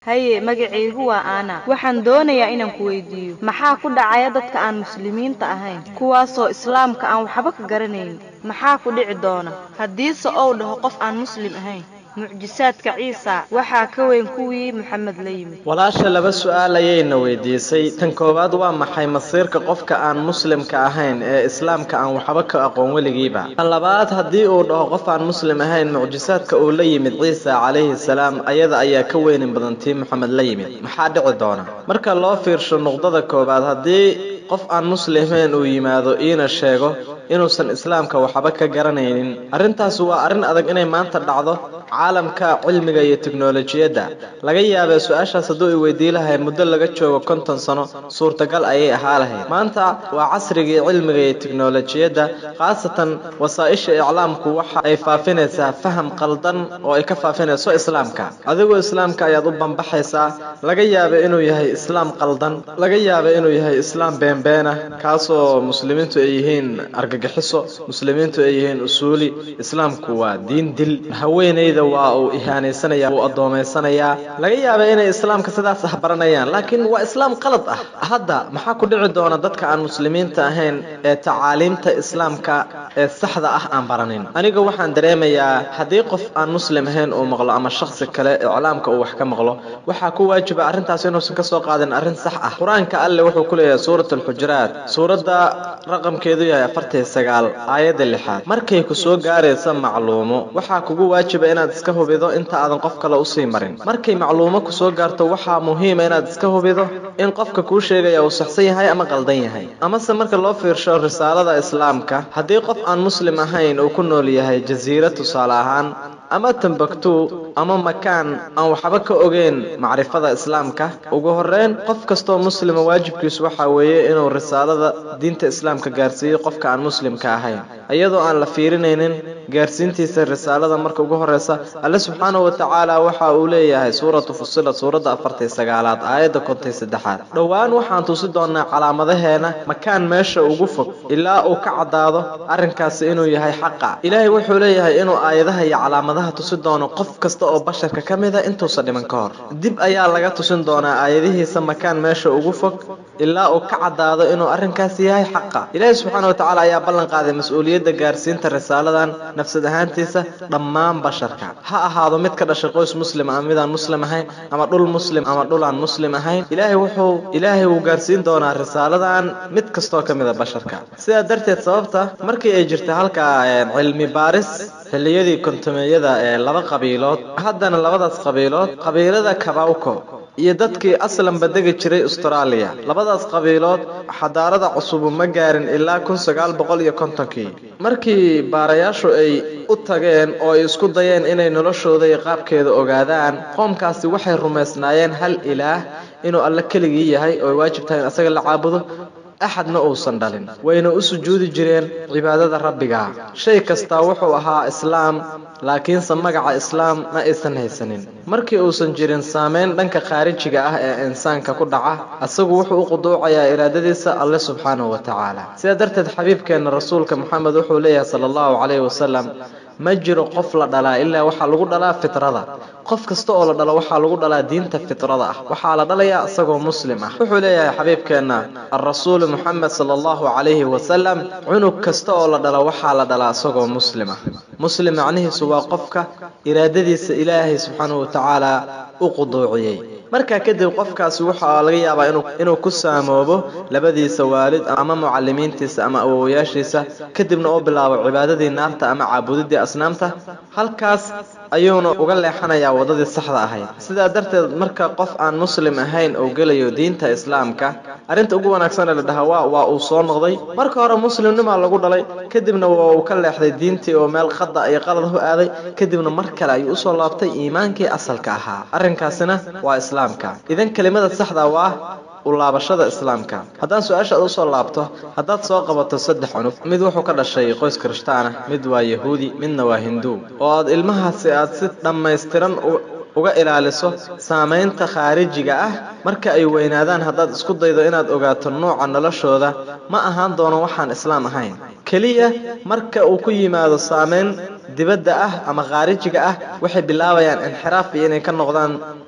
haye magacaygu waa aana waxaan doonayaa inaan ku weydiiyo maxaa ku dhacaya dadka aan muslimiinta ahayn kuwaasoo islaamka aan waxba ka garanayn maxaa ku dhici doona haddiise ou dhaho qof aan muslim ahayn mucjisaadka ciisa waxaa ka weyn kuwii moxamed la yimid walaasha laba su'aal ayayna weydiisay tan koowaad waa maxay masiirka qofka aan muslimka ahayn ee islaamka aan waxba ka aqoon weligiiba tan labaad haddii uu dhaho qof aan muslim ahayn mucjisaadka uu la yimid ciisa calayhi salaam ayada ayaa ka weynin badan tii moxamed la yimid maxaa dhici doona marka loo fiirsho nuqdada koowaad haddii qof aan muslimayn uu yimaado iina sheego inuusan islaamka waxba ka garanaynin arrintaas waa arrin adag inay maanta dhacdo caalamka cilmiga iyo teknolojiyadda laga yaabee su-aashaas hadduu i weydii lahay muddo laga joogo konton sano suurtagal ayay ahaa lahayd maanta waa casrigii cilmiga iyo teknolojiyadda khaasatan wasaa-isha iclaamku waxa ay faafinaysaa faham qaldan oo ay ka faafinayso islaamka adigoo islaamka ayaad u bambaxaysaa laga yaaba inuu yahay islaam qaldan laga yaaba inuu yahay islaam beenbeena kaasoo muslimiintu ay yihiin argagixiso muslimiintu ay yihiin usuuli islaamku waa diin dil haweenayda waa uu ihaanaysanaya wuu addoomaysanayaa laga yaaba inay islaamka sidaas ah baranayaan laakiin waa islaam qalad ah hadda maxaa ku dhici doona dadka aan muslimiinta ahayn ee tacaaliimta islaamka ee saxda ah aan baranin aniga waxaan dareemayaa haddii qof aan muslim ahayn uu maqlo ama shakhsi kale iclaamka uu wax ka maqlo waxaa ku waajiba arrintaas inuusan kasoo qaadin arrin sax ah qur-aanka alle wuxuu ku leeyahay suurat alxujuraat suuradda raqamkeedu yahay afartii sagaal aayadda lixaad markay ku soo gaaraysa macluumo waxaa kugu waajiba inaad iska hubido inta aadan qof kale usii marin markay macluumo ku soo gaarto waxaa muhiima inaad iska hubido in qofka kuu sheegaya uu saxsan yahay ama qaldan yahay amase marka loo fiirsho risaalada islaamka haddii qof aan muslim ahayn uu ku nool yahay jasiira tusaale ahaan ama tambaktu ama makaan aan waxba ka ogeyn macrifada islaamka ugu horeyn qof kastoo muslima waajibkiisu waxaa weeye inuu risaalada diinta islaamka gaarsiiyo qofka aan muslimka ahayn iyadoo aan la fiirinaynin gaarsiintiisa risaalada marka ugu horeysa alle subxaanahu watacaala waxa uu leeyahay suuratu fusilat suuradda afartii sagaalaad aayadda kontay saddexaad dhowaan waxaan tusi doonaa calaamadaheena makaan meesha ugu fog ilaa uu ka caddaado arrinkaasi inuu yahay xaqa ilaahay wuxuu leeyahay inuu aayadaha iyo calaamadaha tusi doono qof kasta oo basharka ka mida intuusan dhiman ka hor dib ayaa laga tusin doonaa aayadihiisa makaan meesha ugu fog ilaa uu ka caddaado inuu arrinkaasi yahay xaqa ilaahay subxaana watacaala ayaa ballan qaaday mas-uuliyadda gaarsiinta risaaladan nafsad ahaantiisa dhammaan basharka ha ahaado mid ka dhashay qoys muslim ama midaan muslim ahayn ama dhul muslim ama dhul aan muslim ahayn ilaahay wuxuu ilaahay wuu gaarsiin doonaa risaaladan mid kastoo ka mida basharka sidaa darteed sababta markii ay jirta halkaa cilmi baaris xilliyadii kontumeeyada ee laba qabiilood haddana labadaas qabiilood qabiilada kabawko iyo dadkii aslanba degi jiray austraaliya labadaas qabiilood xadaarada cusubu ma gaarin ilaa kun sagaal boqol iyo kontonkii markii baarayaashu ay u tageen oo ay isku dayeen inay noloshooda iyo qaabkeeda ogaadaan qoomkaasi waxay rumaysnaayeen hal ilaah inuu alle keligii yahay oo ay waajib tahay in asaga la caabudo axadna uusan dhalin wayna u sujuudi jireen cibaadada rabbiga shay kastaa wuxuu ahaa islaam laakiinse magaca islaam ma aysan haysanin markii uusan jirin saameyn dhanka khaarijiga ah ee insaanka ku dhaca asagu wuxuu u quduucayaa iraadadiisa alle subxaanahu wa tacaala sidaa darteed xabiibkeenna rasuulka moxamed wuxuu leeyahay sala allahu calayhi wasalam ma jiro qof la dhalaa ilaa waxaa lagu dhalaa fitrada qof kasta oo la dhalo waxaa lagu dhalaa diinta fitrada ah waxaa la dhalayaa isagoo muslim ah wuxuu leeyahay xabiibkeenna alrasuulu moxamed sala allahu calayhi wasalam cunug kasta oo la dhalo waxaa la dhalaa isagoo muslim ah muslim macnihiisu waa qofka iraadadiisa ilaahay subxaanahu watacaala u quduuciyey markaa kadib qofkaasi waxaa laga yaabaa inuu ku saamoobo labadiisa waalid ama mucalimiintiisa ama awowayaashiisa kadibna uu bilaabo cibaadadii naarta ama caabudidii asnaamta halkaas ayuuna uga leexanayaa waddadii saxda ahayd sidaa darteed marka qof aan muslim ahayn uu gelayo diinta islaamka arrinta ugu wanaagsan ee la dhahaa waa waa uu soo noqday marka hore muslimnimaa lagu dhalay kadibna waa uu ka leexday diintii oo meel qada iyo qalad u aaday kadibna mar kale ayuu usoo laabtay iimaankii asalka ahaa arrinkaasina waa islaamka idan kelimada saxda waa u laabashada islaamka haddaan su-aasha aad usoo laabto haddaad soo qabato saddex cunug mid wuxuu ka dhashay qoys kirishtaan ah mid waa yahuudi midna waa hinduu oo aad ilmahaasi aad si dhammaystiran uga ilaaliso saamaynta khaarijiga ah marka ay weynaadaan haddaad isku daydo inaad ogaato nooca noloshooda ma ahaan doono waxaan islaam ahayn keliya marka uu ku yimaado saamayn dibadda ah ama khaarijiga ah waxay bilaabayaan inxiraaf iyo inay ka noqdaan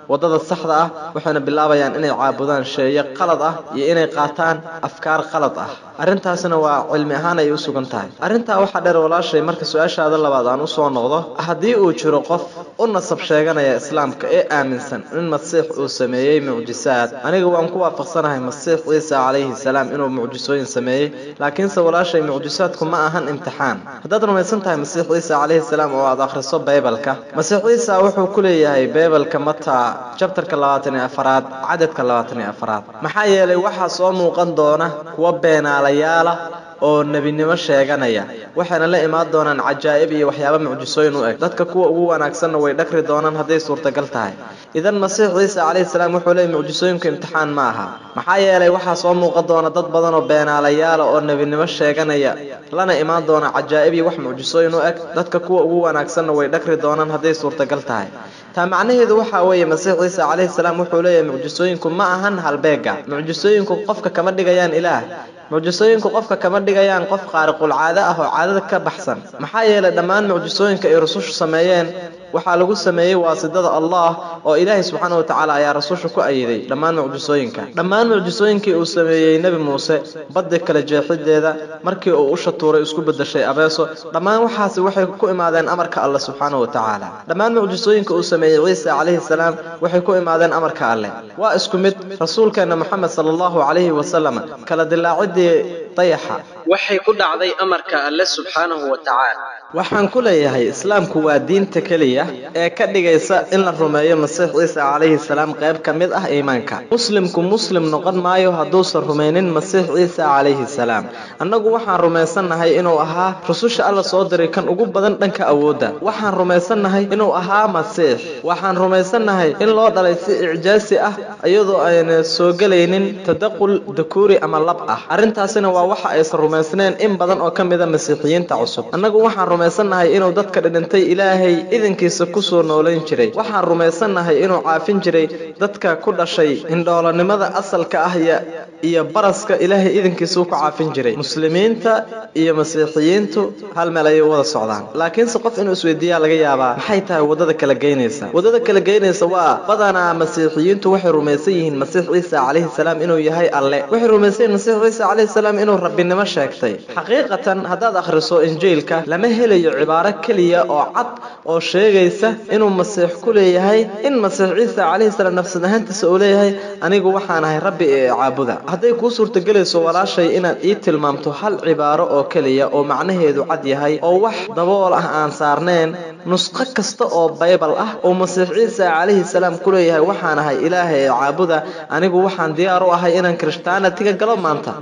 waddada saxda ah waxayna bilaabayaan inay caabudaan sheeye qalad ah iyo inay qaataan afkaar qalad ah arrintaasina waa cilmi ahaan ay u sugan tahay arrintaa waxaa dheer walaashay marka su-aashaada labaad aan usoo noqdo haddii uu jiro qof u nasab sheeganaya islaamka ee aaminsan in masiix uu sameeyey mucjisaad aniga waan ku waafaqsanahay masiix ciisa calayhi salaam inuu mucjisooyin sameeyey laakiinse walaashay mucjisaadku ma ahan imtixaan haddaad rumaysan tahay masiix ciisa calayhi salaam oo aad akhriso baybalka masiix ciisa wuxuu ku leeyahay baybalka mataa jabtarka labaatan iyo afaraad cadadka labaatan iyo afaraad maxaa yeelay waxaa soo muuqan doona kuwa beenaalayaala oo nebinimo sheeganaya waxayna la imaan doonaan cajaa'ib iyo waxyaaba mucjisooyin u eg dadka kuwa ugu wanaagsanna way dhagri doonaan hadday suurtagal tahay idan masiix ciisa calayhi salaam wuxuu leeyay mucjisooyinku imtixaan ma aha maxaa yeelay waxaa soo muuqan doona dad badan oo beenaalayaala oo nebinimo sheeganaya lana imaan doona cajaa'ib iyo wax mucjisooyin u eg dadka kuwa ugu wanaagsanna way dhagri doonaan hadday suurtagal tahay taa macnaheedu waxaa weeye masiix ciisa calayhi salaam wuxuu leeyahay mucjisooyinku ma ahan halbeega mucjisooyinku qofka kama dhigayaan ilaah mucjisooyinku qofka kama dhigayaan qof qaariqul caado ah oo caadada ka baxsan maxaa yeelay dhammaan mucjisooyinka ay rusushu sameeyeen waxaa lagu sameeyey waasidada allah oo ilaahay subxaana wa tacaala ayaa rasusha ku ayiday dhammaan mucjisooyinka dhammaan mucjisooyinkii uu sameeyey nebi muuse baddi kala jeexideeda markii uu usha tuuray isku bedeshay abeeso dhammaan waxaasi waxay ku imaadeen amarka alle subxaana wa tacaala dhammaan mucjisooyinka uu sameeyey ciisa calayhi salaam waxay ku imaadeen amarka alleh waa isku mid rasuulkeenna moxamed sala allahu calayhi wasalam kala dilaacidii dayaxa waxay ku dhacday amarka alle subxaanahu wa tacaala waxaan ku leeyahay islaamku waa diinta keliya ee ka dhigaysa in la rumeeyo masiix ciisa calayhi salaam qayb ka mid ah iimaanka muslimku muslim noqon maayo hadduusan rumaynin masiix ciisa calayhi salaam annagu waxaan rumaysannahay inuu ahaa rususha alla soo diray kan ugu badan dhanka awoodda waxaan rumaysannahay inuu ahaa masiix waxaan rumaysannahay in loo dhalay si icjaasi ah iyadoo ayna soo gelaynin tadaqul dakuuri ama lab ah arrintaasina waa waxa aysan rumaysnayn in badan oo ka mida masiixiyiinta cusub annagu waxaan rumaysannahay inuu dadka dhidhintay ilaahay idinkiisa kusoo noolayn jiray waxaan rumaysannahay inuu caafin jiray dadka ku dhashay indhoolanimada asalka ah iyo baraska ilaahay idinkiisa ku caafin jiray muslimiinta iyo masiixiyiintu hal meel ayay wada socdaan laakiinse qof inuu isweydiiyaa laga yaabaa maxay tahay waddada kala geynaysa waddada kala geynaysa waa badanaa masiixiyiintu waxay rumaysan yihiin masiix ciisa calayhi salaam inuu yahay alle waxay rumaysan yihiin masiix ciisa calayhi salaam inuu rabbinimo sheegtay xaqiiqatan haddaad akhriso injiilka lama helayo cibaaro keliya oo cad oo sheegaysa inuu masiix ku leeyahay in masiix ciisa calayhi salaam nafsad ahaantiisa uu leeyahay anigu waxaan ahay rabbi ee caabuda hadday kuu suurtagelayso walaashay inaad ii tilmaamto hal cibaaro oo keliya oo macnaheedu cad yahay oo wax dabool ah aan saarnayn nusqo kasta oo baybal ah oo masiix ciisa calayhi salaam ku leeyahay waxaan ahay ilaahay ee caabuda anigu waxaan diyaar u ahay inaan kirishtaanatiga galo maanta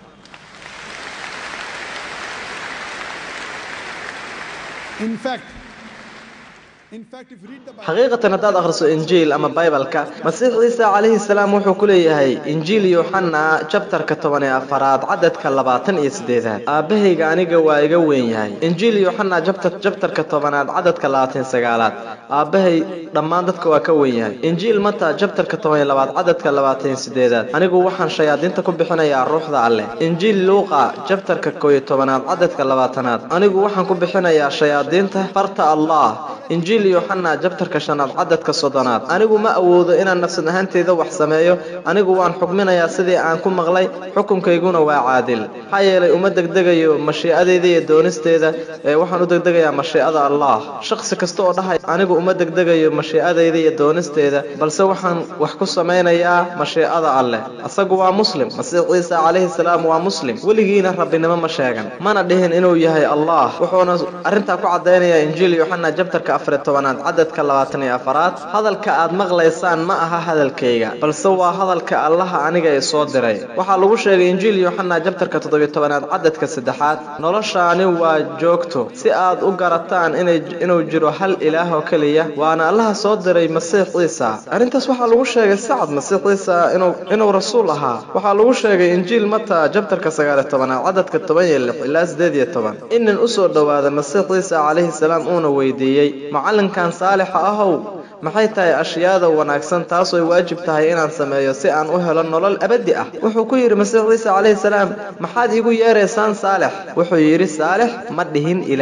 xaqiiqatan haddaad akhriso injiil ama baybalka masiix ciisa calayhi salaam wuxuu ku leeyahay injiil yuuxana jabtarka toban iyo afaraad cadadka labaatan iyo siddeedaad aabbahayga aniga waa iga weyn yahay injiil yuuxana jabtarka tobanaad cadadka labaatan iyo sagaalaad aabbahay dhammaan dadka waa ka weyn yahay injiil mata jabtarka toban iyo labaad cadadka labaatan iyo siddeedaad anigu waxaan shayaadiinta ku bixinayaa ruuxda alleh injiil luuqa jabtarka koo iyo tobanaad cadadka labaatanaad anigu waxaan ku bixinayaa shayaadiinta farta allah injiil yuuxana jabtarka shanaad cadadka soddonaad anigu ma awoodo inaan nafsad ahaanteyda wax sameeyo anigu waan xukminayaa sidii aan ku maqlay xukunkayguna waa caadil maxaa yeelay uma degdegayo mashiicadeyda iyo doonisteeda ee waxaan u degdegayaa mashiicada allah shaqsi kasta oo dhahay anigu uma degdegayo mashiicadeyda iyo doonisteeda balse waxaan wax ku samaynayaa mashiicada alleh asagu waa muslim masiix ciisa calayhi salaam waa muslim weligiina rabbinimo ma sheegan mana dhihin inuu yahay allah wuxuuna arrintaa ku caddaynayaa injiil yuuxana jabtarka afariy tobanaad cadadka labaatan iyo afaraad hadalka aad maqlaysaan ma aha hadalkayga balse waa hadalka allaha aniga ee soo diray waxaa lagu sheegay injiil yuuxana jabtarka toddobiyo tobanaad cadadka saddexaad noloshaani waa joogto si aad u garataan inuu jiro hal ilaah oo keliya waana allaha soo diray masiix ciisa arrintaas waxaa lagu sheegay sacad masiix ciisa inuu rasuul ahaa waxaa lagu sheegay injiil mata jabtarka sagaaliyo tobanaad cadadka toban iyo lix ilaa siddeed iyo toban inin usoo dhowaada masiix ciisa calayhi salaam uuna weydiiyey macallinkan saalixa ahow maxay tahay ashyaada wanaagsan taasooy waajib tahay inaan sameeyo si aan u helo nolol abadi ah wuxuu ku yidhi masiix ciise calayhi salaam maxaad iigu yeeraysaan saalex wuxuu yidhi saalex ma dhihin ilaah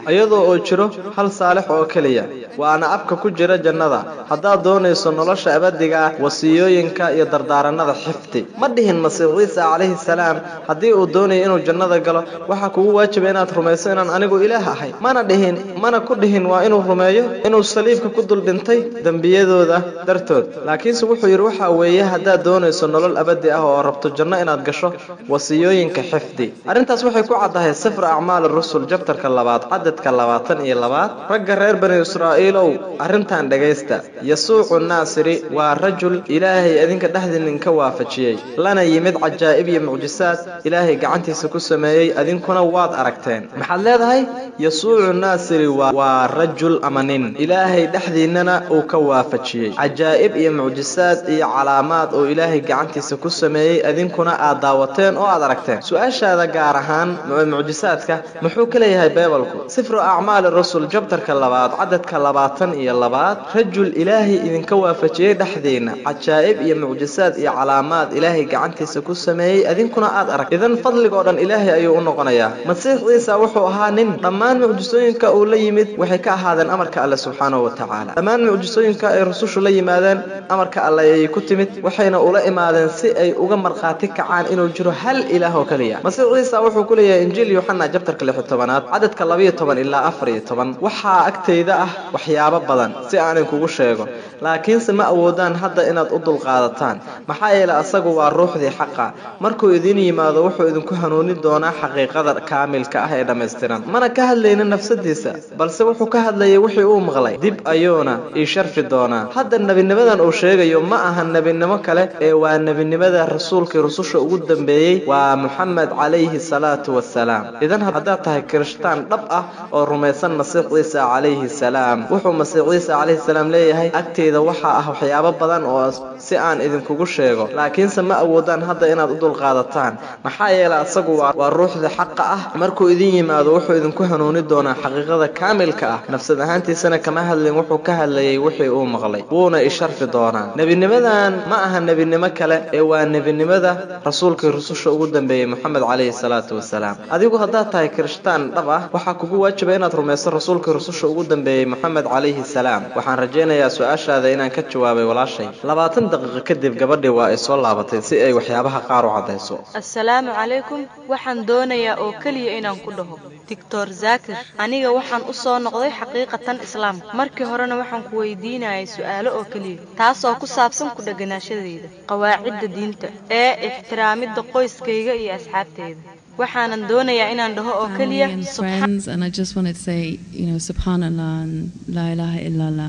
iyadoo oo jiro hal saalix oo keliya waana abka ku jira jannada haddaad doonayso nolosha abadiga ah wasiyooyinka iyo dardaaranada xifdi ma dhihin masiix ciisa calayhi salaam haddii uu doonayo inuu jannada galo waxaa kugu waajiba inaad rumayso inaan anigu ilaah ahay mana dhihin mana ku dhihin waa inuu rumeeyo inuu saliibka ku dul dhintay dembiyadooda dartood laakiinse wuxuu yidhi waxaa weeye haddaad doonayso nolol abadi ah oo rabto janno inaad gasho wasiyooyinka xifdi arrintaas waxay ku caddahay sifra acmaal rusul jabtarka labaad cadadka labaatan iyo labaad ragga reer bani israa'iilow arrintan dhegaysta yasuucu naasiri waa rajul ilaahay idinka dhexdiininka waafajiyey lana yimid cajaa'ib iyo mucjisaad ilaahay gacantiisa ku sameeyey idinkuna waad aragteen maxaad leedahay yasuucu naasiri waa rajul ama nin ilaahay dhexdiinnana uu ka waafajiyey cajaa'ib iyo mucjisaad iyo calaamaad oo ilaahay gacantiisa ku sameeyey idinkuna aad daawateen oo aad aragteen su-aashaada gaar ahaan mucjisaadka muxuu ka leeyahay beebalku sifru acmaali rusul jabtarka labaad cadadka labaatan iyo labaad rajul ilaahay idinka waafajiyey dhexdiinna cajaa'ib iyo mucjisaad iyo calaamaad ilaahay gacantiisa ku sameeyey idinkuna aad arag idan fadligoo dhan ilaahay ayuu u noqonayaa masiix ciisa wuxuu ahaa nin dhammaan mucjisooyinka uu la yimid waxay ka ahaadeen amarka alle subxaanahu wa tacaala dhammaan mucjisooyinka ay rusushu la yimaadeen amarka alle ayay ku timid waxayna ula imaadeen si ay uga markhaati kacaan inuu jiro hal ilaah oo keliya masiix ciisa wuxuu ku leeyahay injiil yuxana jabtarka lix tobanaad cadadka labayo toban ilaa afar iyo toban waxaa agtayda ah waxyaabo badan si aanan kugu sheego laakiinse ma awoodaan hadda inaad u dulqaadataan maxaa yeelay asagu waa ruuxdii xaqa markuu idiin yimaado wuxuu idinku hanuunin doonaa xaqiiqada kaamilka ah ee dhammaystiran mana ka hadlaynin nafsadiisa balse wuxuu ka hadlayay wixii uu maqlay dib ayuuna ii sharfi doonaa hadda nebinimadan uu sheegayo ma aha nebinimo kale ee waa nebinimada rasuulkii rususha ugu dambeeyey waa muxamed calayhi salaatu wasalaam idan haddaad tahay kirishtaan dhab ah oo rumaysan masiix ciisa calayhi salaam wuxuu masiix ciisa calayhi salaam leeyahay agteyda waxaa ah waxyaabo badan oo si aan idinkugu sheego laakiinse ma awoodaan hadda inaad u dulqaadataan maxaa yeelay asagu waa ruuxda xaqa ah markuu idin yimaado wuxuu idinku hanuuni doonaa xaqiiqada kaamilka ah nafsad ahaantiisana kama hadlin wuxuu ka hadlayay wixii uu maqlay wuuna isharfi doonaa nebinimadan ma aha nebinimo kale ee waa nebinimada rasuulkii rususha ugu dambeeyey moxamed calayhi salaatu wasalaam adigu haddaad tahay kirishtaan dhab ah waxaa kugu waajiba inaad rumayso rasuulkii rususha ugu dambeeyey moxamed calayhi salaam waxaan rajaynayaa su-aashaada inaan ka jawaabay walaashay labaatan daqiiqo kadib gabadhii waa ay soo laabatay si ay waxyaabaha qaar u caddayso assalaamu calaykum waxaan doonayaa oo keliya inaan ku dhaho doctor zaakir aniga waxaan u soo noqday xaqiiqatan islaamka markii horena waxaan ku weydiinayay su'aalo oo keliya taasoo ku saabsan ku dheganaashadayda qawaacidda diinta ee ixtiraamidda qoyskayga iyo asxaabteyda waxaanan doonayaa inaan dhaho oo keliya and friends, and I just wanted to say, you know, Subhanallah and La ilaha illallah.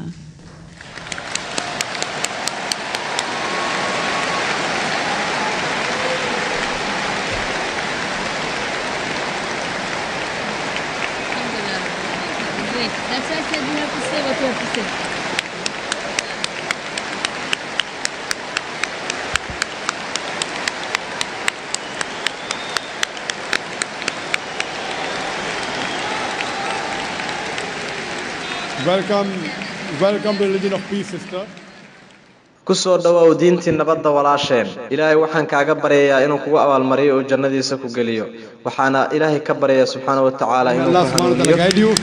Great. That's why I said you have to say what you have to say. Welcome, welcome to religion of peace, sister. ku soo dhowow diintii nabadda walaasheen ilaahay waxaan kaaga baryayaa inuu kugu abaalmariyo oo jannadiisa ku geliyo waxaana ilaahay ka baryayaa subxaana wa tacaala May inuu Allah ku subhanahu wa ta'ala hanuuniyo guide you.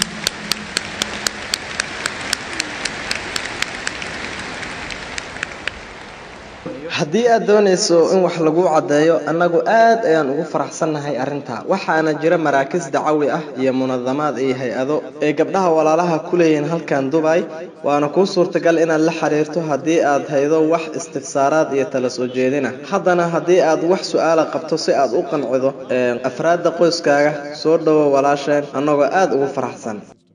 haddii aad doonayso in wax lagu caddeeyo annagu aad ayaan ugu faraxsannahay arrintaa waxaana jira maraakiis dacawi ah iyo munadamaad iyo hay-ado ee gabdhaha walaalaha ku leeyihiin halkan dubay waana kuu suurtagal inaad la xiriirto haddii aad haydo wax istifsaaraad iyo tala soo jeedina haddana haddii aad wax su-aala qabto si aad u qancido ee, afraadda qoyskaaga soo dhowo walaasheen annagoo aad ugu faraxsan